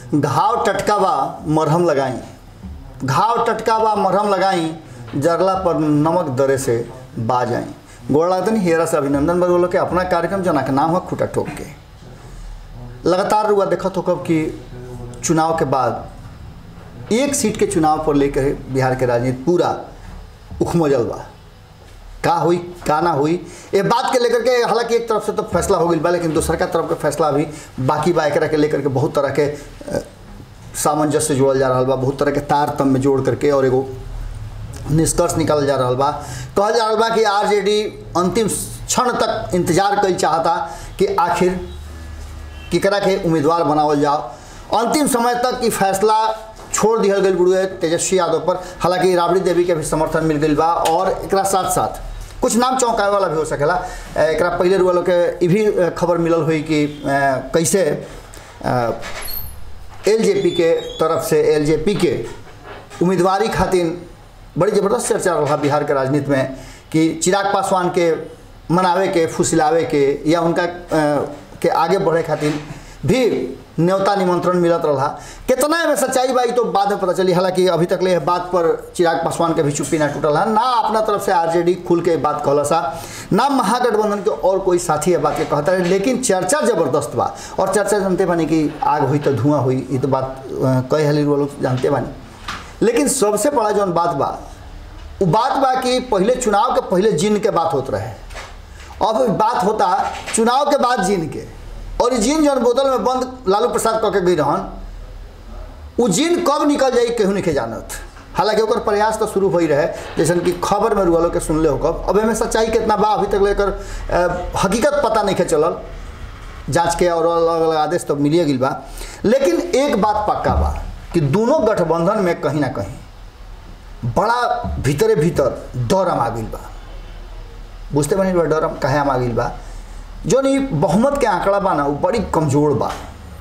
घाव टटका बा मरहम लगाई घाव टटका बा मरहम लगाई जरला पर नमक दरे से बाज आई गोड़ लागतन हेरा से अभिनंदन बगोलो के अपना कार्यक्रम जना के नाम है खुटा ठोक के लगातार रुआ देखत हो कब कि चुनाव के बाद एक सीट के चुनाव पर लेकर बिहार के राजनीति पूरा उखमजल बा का हुई का ना हुई ये बात के लेकर के हालांकि एक तरफ से तो फैसला हो गई बा लेकिन दूसर का तरफ के फैसला भी बाकी बा एकरा के लेकर के बहुत तरह के अ, सामंजस्य जोड़ल जा रहा बा बहुत तरह के तारतम्य जोड़ करके और एगो निष्कर्ष निकालल जा रहा बा कहल जा रहा बा कि आरजेडी अंतिम क्षण तक इंतजार कल चाहता कि आखिर केकरा के उम्मीदवार बनावल जाओ अंतिम समय तक ई फैसला छोड़ दिहल गई गुरु तेजस्वी यादव पर हालांकि राबड़ी देवी के भी समर्थन मिल गई बा और एकरा साथ साथ कुछ नाम चौंकाए वाला भी हो सकेला अ, एकरा पहले रुआ लोग के ई भी अ, खबर मिलल हुई कि अ, कैसे एलजेपी के तरफ से एलजेपी के उम्मीदवारी खातिर बड़ी ज़बरदस्त चर्चा रहा बिहार के राजनीति में कि चिराग पासवान के मनावे के फुसिलावे के या उनका अ, के आगे बढ़े खातिर भी न्योता निमंत्रण मिलत रहा कितना में सच्चाई बा ई तो बाद में पता चली हालांकि अभी तक ले बात पर चिराग पासवान के भी चुप्पी ना टूटल है ना अपना तरफ से आरजेडी खुल के बात कहला सा ना महागठबंधन के और कोई साथी है बात के कहता है लेकिन चर्चा जबरदस्त बा और चर्चा जानते बानी कि आग हुई तो धुआं हुई ये तो बात अ, कई हली वो लोग जानते बानी लेकिन सबसे बड़ा जौन बात बा वो बात बा कि पहले चुनाव के पहले जिन के बात होत रहे अब बात होता चुनाव के बाद जिन के और ई जिन जौन बोतल में बंद लालू प्रसाद कह के गई रहन उ जिन कब निकल जाई केहू नहीं के जानत हालांकि ओकर प्रयास तो शुरू हो ही रहे जैसन कि खबर में रुआ लोग के सुनले हो कब अब एमे सच्चाई कितना बा अभी तक लेकर अ, हकीकत पता नहीं के चलल जांच के और अलग अलग आदेश तो मिलिए गिल बा लेकिन एक बात पक्का बा कि दोनों गठबंधन में कहीं ना कहीं बड़ा भीतरे भीतर डर आ गइल बा बुझते बनी बा डर कहे आ गइल बा जौन ई बहुमत के आंकड़ा बा ना वो बड़ी कमजोर बा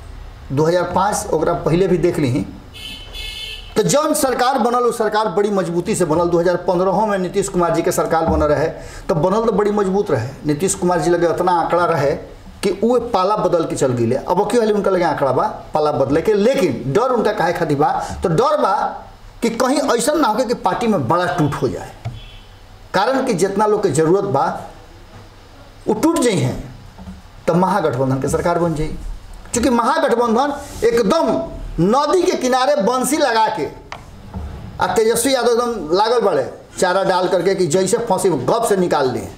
2005 ओकरा पहले भी देख ली तो जौन सरकार बनल वो सरकार बड़ी मजबूती से बनल 2015 में नीतीश कुमार जी के सरकार बनल रहे तो बनल तो बड़ी मजबूत रहे नीतीश कुमार जी लगे उतना आंकड़ा रहे कि वो पाला बदल के चल गई अब क्यों हाली उनका लगे आंकड़ा बा पाला बदले के लेकिन डर उनका काहे खातिर बा तो डर बा कि कहीं ऐसा ना हो कि पार्टी में बड़ा टूट हो जाए कारण कि जितना लोग के जरूरत बा वो टूट जाइ हैं तो महागठबंधन के सरकार बन जाई क्योंकि महागठबंधन एकदम नदी के किनारे बंसी लगा के आ तेजस्वी यादव एकदम लागल बड़े चारा डाल करके कि जैसे फंसी गप से निकाल लिए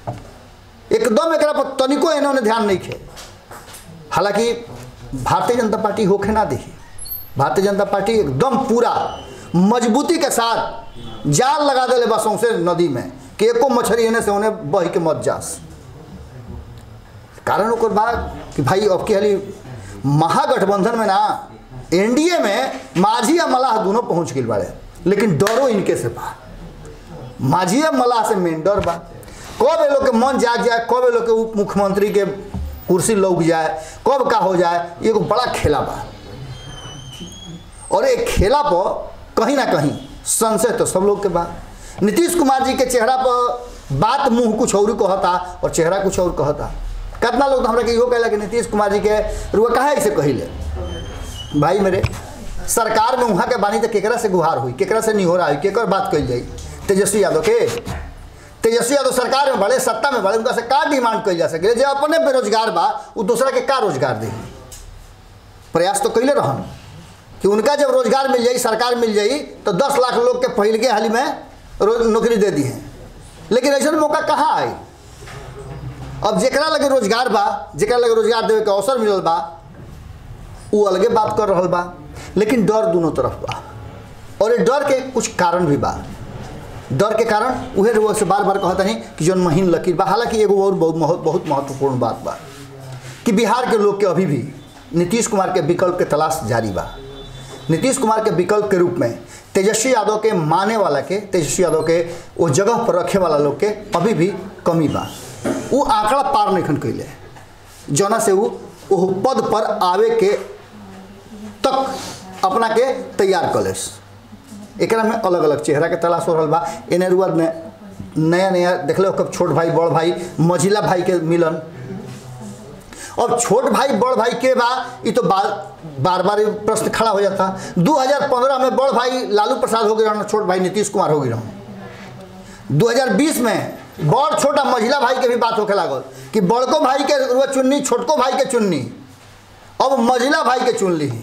एकदम एकरा पर तनिको इन्होंने ध्यान नहीं खे हालांकि भारतीय जनता पार्टी होके ना देखी भारतीय जनता पार्टी एकदम पूरा मजबूती के साथ जाल लगा दिले बा सौंसे नदी में कि एको मछली एने से ओने बह के मत जास कारण ओकर बा कि भाई अब के हाली महागठबंधन में ना एनडीए में माझी या मलाह दोनों पहुंच गई बाड़े लेकिन डरो इनके से बा माझी या मलाह से मेन डर बा कब ये लोग के मन जाग जाए कब ये लोग के उप मुख्यमंत्री के कुर्सी लौक जाए कब का हो जाए ये एगो बड़ा खेला बा और एक खेला पर कहीं ना कहीं संशय तो सब लोग के बा नीतीश कुमार जी के चेहरा पर बात मुंह कुछ और कहता और चेहरा कुछ और कहता कितना लोग तो हमरा के इहो कहला कि नीतीश कुमार जी के रुआ काहे ऐसे कहिले भाई मेरे सरकार में वहाँ के बानी तो केकरा से गुहार हुई केकरा से निहोरा हुई केकर बात कही जाई तेजस्वी यादव के तेजस्वी यादव सरकार में बड़े सत्ता में बड़े उनका से का डिमांड कही जा सके जो अपने बेरोजगार बा वो दूसरा के का रोजगार दे प्रयास तो कैले रहन कि उनका जब रोजगार मिल जाई सरकार मिल जाई तो दस लाख लोग के पहले के हाल में रोज नौकरी दे दी है लेकिन ऐसा मौका कहाँ आई अब जेकरा लगे रोजगार बा जेकरा लगे रोजगार देवे के अवसर मिलल बा वो अलगे बात कर रहल बा लेकिन डर दोनों तरफ बा और ये डर के कुछ कारण भी बा डर के कारण उहे रुआ से बार बार कहता नहीं कि जौन महीन लकीर बा हालांकि एगो और बहुत बहुत बहुत महत्वपूर्ण बात बा कि बिहार के लोग के अभी भी नीतीश कुमार के विकल्प के तलाश जारी बा नीतीश कुमार के विकल्प के रूप में तेजस्वी यादव के माने वाला के तेजस्वी यादव के वो जगह पर रखे वाला लोग के अभी भी कमी बा वो आंकड़ा पार नहीं खन कैले जना से वो वो पद पर आवे के तक अपना के तैयार कलेस एकरा में अलग अलग चेहरा के तलाश हो रहा बा एने रुआ ने नया नया देख लो कब छोट भाई बड़ भाई मझिला भाई के मिलन अब छोट भाई बड़ भाई के बा ये तो बार बार बार ये प्रश्न खड़ा हो जाता 2015 में बड़ भाई लालू प्रसाद हो गए छोट भाई नीतीश कुमार हो गए 2020 में बड़ छोटा महिला भाई के भी बात होके लागल कि बड़को भाई के रुआ चुन्नी छोटको भाई के चुन्नी अब महिला भाई के चुन ली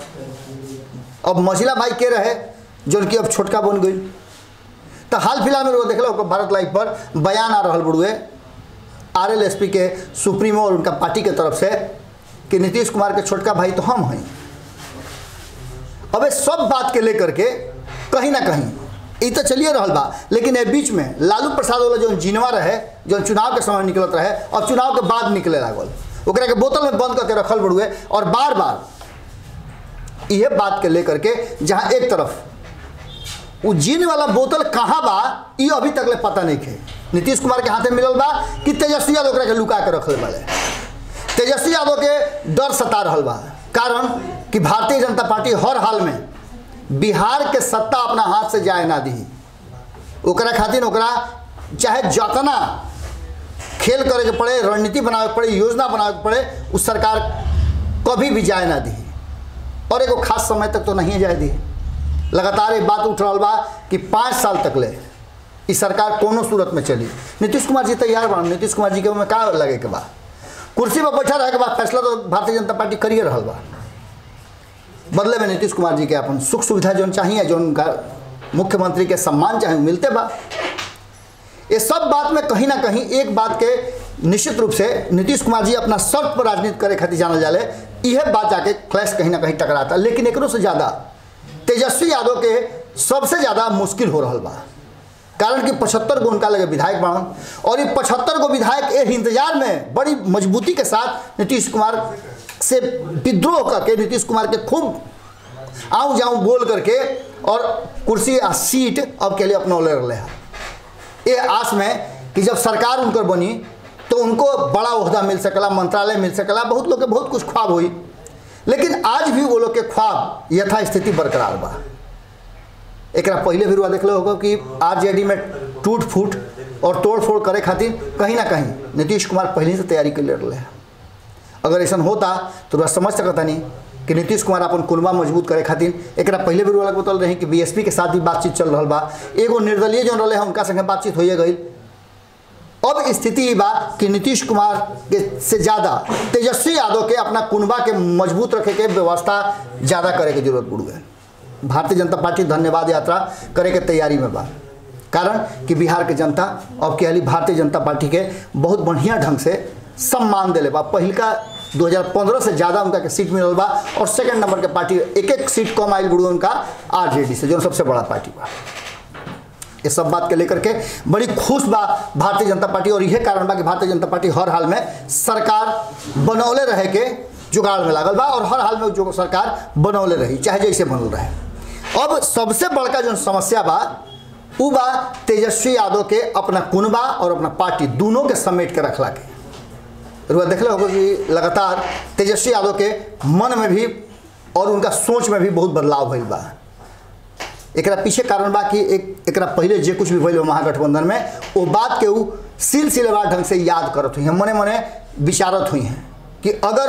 अब महिला भाई के रहे जो कि अब छोटका बन गई तो हाल फिलहाल में वो देख लो भारत लाइव पर बयान आ रहा बुढ़ुए आर एल एस पी के सुप्रीमो और उनका पार्टी के तरफ से कि नीतीश कुमार के छोटका भाई तो हम हैं अब ये सब बात के लेकर के कहीं ना कहीं ये तो चलिए रहा बा लेकिन ये बीच में लालू प्रसाद वाला जो जिनवा रहे जो चुनाव के समय निकलत रहे और चुनाव के बाद निकले लागल ओकरा के बोतल में बंद करके रखल बड़ुए और बार बार यह बात के लेकर के जहाँ एक तरफ वो जीन वाला बोतल कहाँ बा ये अभी तक ले पता नहीं है नीतीश कुमार के हाथे मिलल बा कि तेजस्वी यादव ओकरा के लुका के रखले बड़े तेजस्वी यादव के डर सता रहा बा कारण कि भारतीय जनता पार्टी हर हाल में बिहार के सत्ता अपना हाथ से जाए ना दी ओकरा खातिर ओकरा चाहे जतना खेल करे के पड़े रणनीति बनावे के पड़े योजना बनावे के पड़े उस सरकार कभी भी जाए ना दी और एगो खास समय तक तो नहीं जाए दी लगातार एक बात उठ रहा बा कि पाँच साल तक ले इस सरकार कोनो सूरत में चली नीतीश कुमार जी तैयार बा नीतीश कुमार जी के में का लगे के बा कुर्सी पर बैठा रहे के बाद फैसला तो भारतीय जनता पार्टी करिए रहा बा बदले में नीतीश कुमार जी के अपन सुख सुविधा जो चाहिए जो उनका मुख्यमंत्री के सम्मान चाहे मिलते बा ये सब बात में कहीं ना कहीं एक बात के निश्चित रूप से नीतीश कुमार जी अपना शर्त पर राजनीति करे खातिर जानल जाले यह बात जाके क्लैश कहीं ना कहीं टकराता लेकिन एक से ज़्यादा तेजस्वी यादव के सबसे ज़्यादा मुश्किल हो रहा बा कारण कि पचहत्तर गो उनका लगे विधायक बनन और ये पचहत्तर गो विधायक ए इंतजार में बड़ी मजबूती के साथ नीतीश कुमार से विद्रोह करके नीतीश कुमार के खूब आऊँ जाऊँ बोल करके और कुर्सी आ सीट अब के लिए अपना ले रहे हैं ये आस में कि जब सरकार उनकर बनी तो उनको बड़ा उहदा मिल सकला मंत्रालय मिल सकला बहुत लोग के बहुत कुछ ख्वाब हुई लेकिन आज भी वो लोग के ख्वाब यथास्थिति बरकरार बा एक पहले भी रुआ देख होगा कि आरजेडी में टूट फूट और तोड़ फोड़ करे खातिर कहीं ना कहीं नीतीश कुमार पहले से तैयारी कर ले रहे हैं अगर ऐसा होता तो रुआ समझ सकता नहीं कि नीतीश कुमार अपन कुलमा मजबूत करे खातिर एक पहले भी रुआ बतल रही कि बीएसपी के साथ भी बातचीत चल रहा बा एगो निर्दलीय जो रहे हैं उनका संगे बातचीत हो गई अब स्थिति बा कि नीतीश कुमार के से ज़्यादा तेजस्वी यादव के अपना कुनबा के मजबूत रखे के व्यवस्था ज़्यादा करे के जरूरत पड़ गई भारतीय जनता पार्टी धन्यवाद यात्रा करे के तैयारी में बा कारण कि बिहार के जनता अब के भारतीय जनता पार्टी के बहुत बढ़िया ढंग से सम्मान दिले बा पहिलका 2015 से ज़्यादा उनका के सीट मिलल बा और सेकंड नंबर के पार्टी एक एक सीट कम आयल गुड़ू उनका आरजेडी से जो सबसे बड़ा पार्टी बा ये सब बात के लेकर के बड़ी खुश बा भारतीय जनता पार्टी और यह कारण बा कि भारतीय जनता पार्टी हर हाल में सरकार बनौले रहे के जुगाड़ में लागल बा और हर हाल में जो सरकार बनौले रही चाहे जैसे बनल रहे अब सबसे बड़का जो समस्या बा उ बा तेजस्वी यादव के अपना कुनबा और अपना पार्टी दोनों के समेट के रखला के रुआ देखले होगा कि लगातार तेजस्वी यादव के मन में भी और उनका सोच में भी बहुत बदलाव भइल बा एक पीछे कारण बा कि एक एक पहले जे कुछ भी भइल महागठबंधन में वो बात के वो सिलसिलेवार ढंग से याद करत हुई हैं मने मने विचारत हुई हैं कि अगर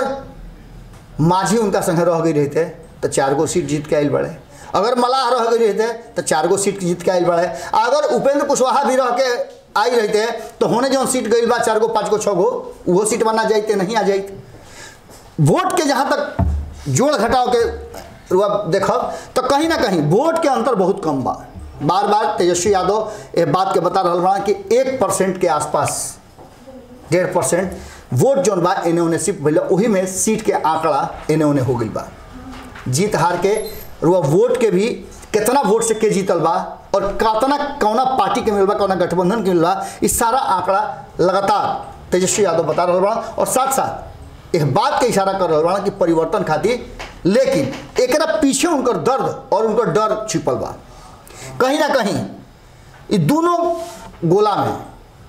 माझी उनका संगे रह गई रहते तो चार गो सीट जीत के आयल बड़े अगर मलाह रह गई रहते तो चार गो सीट जीत के आयल बड़े अगर उपेंद्र कुशवाहा भी रह के आई रहते तो होने जो सीट गई बा चार गो पाँच गो छः गो वो सीट बना जाते नहीं आ जाते वोट के जहाँ तक जोड़ घटाव के रुआ देखब तो कहीं ना कहीं वोट के अंतर बहुत कम बा बार बार तेजस्वी यादव ये बात के बता रहा बा कि एक परसेंट के आसपास डेढ़ परसेंट वोट जौन बा एने ओने सिर्फ भैया वही में सीट के आंकड़ा एने ओने हो गई बा जीत हार के रुआ वोट के भी कितना वोट से के जीतल बा और कितना कौना पार्टी के मिल बा कौना गठबंधन के मिल बा इस सारा आंकड़ा लगातार तेजस्वी यादव बता रहा बा और साथ साथ एक बात के इशारा कर रहा बा कि परिवर्तन खातिर लेकिन एक पीछे उनकर दर्द और उनकर डर छिपल बा कहीं ना कहीं ये दोनों गोला में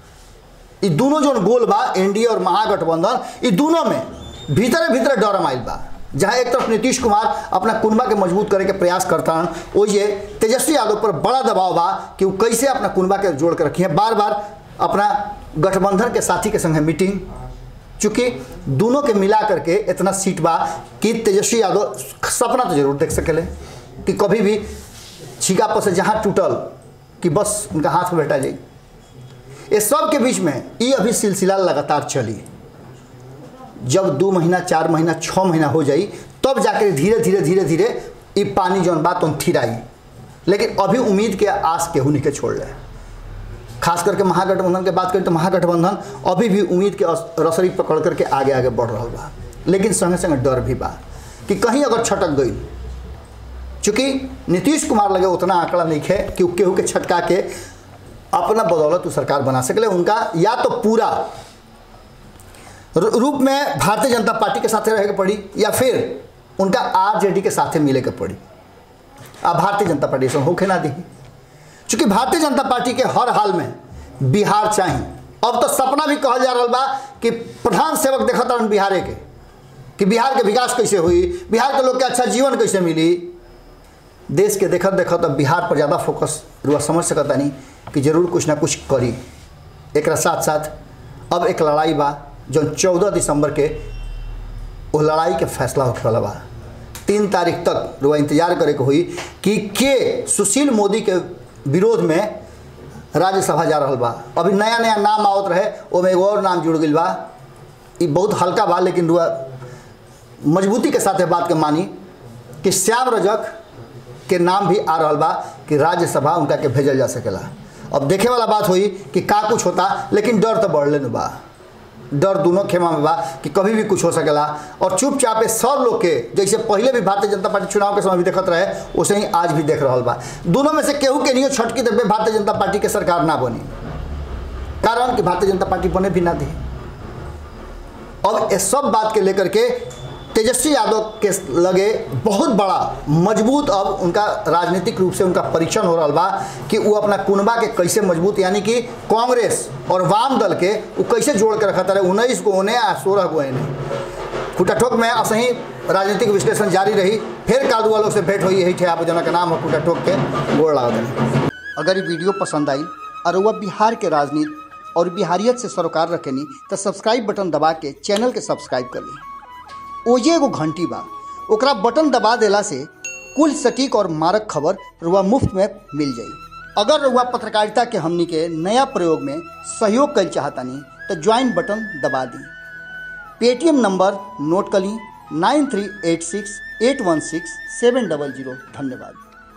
ये दोनों जो गोल बा एनडीए और महागठबंधन ये दोनों में भीतरे भीतरे डर माइल बा जहाँ एक तरफ नीतीश कुमार अपना कुनबा के मजबूत करे के प्रयास करता हन वो ये तेजस्वी यादव पर बड़ा दबाव बा कि वो कैसे अपना कुनबा के जोड़ के रखी है बार बार अपना गठबंधन के साथी के संगे मीटिंग चूंकि दोनों के मिला करके इतना सीट बा कि तेजस्वी यादव सपना तो जरूर देख सकेले कि कभी भी छीका पर से जहाँ टूटल कि बस उनका हाथ में बैठा जाए ये सब के बीच में ये अभी सिलसिला लगातार चली जब दो महीना चार महीना छः महीना हो जाई तब जाकर धीरे धीरे धीरे धीरे ये पानी जौन बात उन थिराई लेकिन अभी उम्मीद के आस केहू नहीं के छोड़ ले खास करके महागठबंधन के बात करें तो महागठबंधन अभी भी उम्मीद के अस- रसरी पकड़ करके आगे आगे बढ़ रहा बा लेकिन संगे संगे डर भी बा कि कहीं अगर छटक गई चूंकि नीतीश कुमार लगे उतना आंकड़ा नहीं है कि उ केहू के छटका के अपना बदौलत उ सरकार बना सकले उनका या तो पूरा रू- रूप में भारतीय जनता पार्टी के साथे रहे के पड़ी या फिर उनका आरजेडी के साथे मिले के पड़ी अब भारतीय जनता पार्टी से होके ना दी चूंकि भारतीय जनता पार्टी के हर हाल में बिहार चाहिए अब तो सपना भी कहल जा रहा बा कि प्रधान सेवक देखत रहन बिहारे के कि बिहार के विकास कैसे हुई बिहार के लोग के अच्छा जीवन कैसे मिली देश के देखत देखत अब बिहार पर ज़्यादा फोकस रुआ समझ सकता नहीं कि जरूर कुछ ना कुछ करी एक साथ साथ अब एक लड़ाई बा जो चौदह दिसंबर के वो लड़ाई के फैसला होखे वाला बा तीन तारीख तक रुआ इंतजार करे के हुई कि के सुशील मोदी के विरोध में राज्यसभा जा रहा बा अभी नया नया नाम आवत रहे ओमे एगो और नाम जुड़ गई बा ये बहुत हल्का बा लेकिन रुआ मजबूती के साथ ये बात के मानी कि श्याम रजक के नाम भी आ रहा बा कि राज्यसभा उनका के भेजल जा सकेला अब देखे वाला बात हुई कि का कुछ होता लेकिन डर तो बढ़ले न बा डर दोनों खेमा में बा कि कभी भी कुछ हो सकेला और चुपचाप ये सब लोग के जैसे पहले भी भारतीय जनता पार्टी चुनाव के समय भी देखत रहे वैसे ही आज भी देख रहा बा दोनों में से केहू के नहीं छटकी देवे भारतीय जनता पार्टी के सरकार ना बनी कारण कि भारतीय जनता पार्टी बने भी ना दी अब इस सब बात के लेकर के तेजस्वी यादव के लगे बहुत बड़ा मजबूत अब उनका राजनीतिक रूप से उनका परीक्षण हो रहा बा कि वो अपना कुनबा के कैसे मजबूत यानी कि कांग्रेस और वाम दल के वो कैसे जोड़ के रखा रहे उन्नीस को उन्हें आ सोलह को इन्हें कुटाठोक में असही राजनीतिक विश्लेषण जारी रही फिर कादू वालों से भेंट हुई यही थे आप जना का नाम है कुटाठोक के गोड़ लागत अगर ये वीडियो पसंद आई और वह बिहार के राजनीति और बिहारियत से सरोकार रखेनी तो सब्सक्राइब बटन दबा के चैनल के सब्सक्राइब कर ली ओजे एगो घंटी बा ओकरा बटन दबा देला से कुल सटीक और मारक खबर रुआ मुफ्त में मिल जाई अगर रुआ पत्रकारिता के हमनी के नया प्रयोग में सहयोग कर चाहतानी तो ज्वाइन बटन दबा दी पेटीएम नंबर नोट कर ली nine three eight six eight one six seven double zero धन्यवाद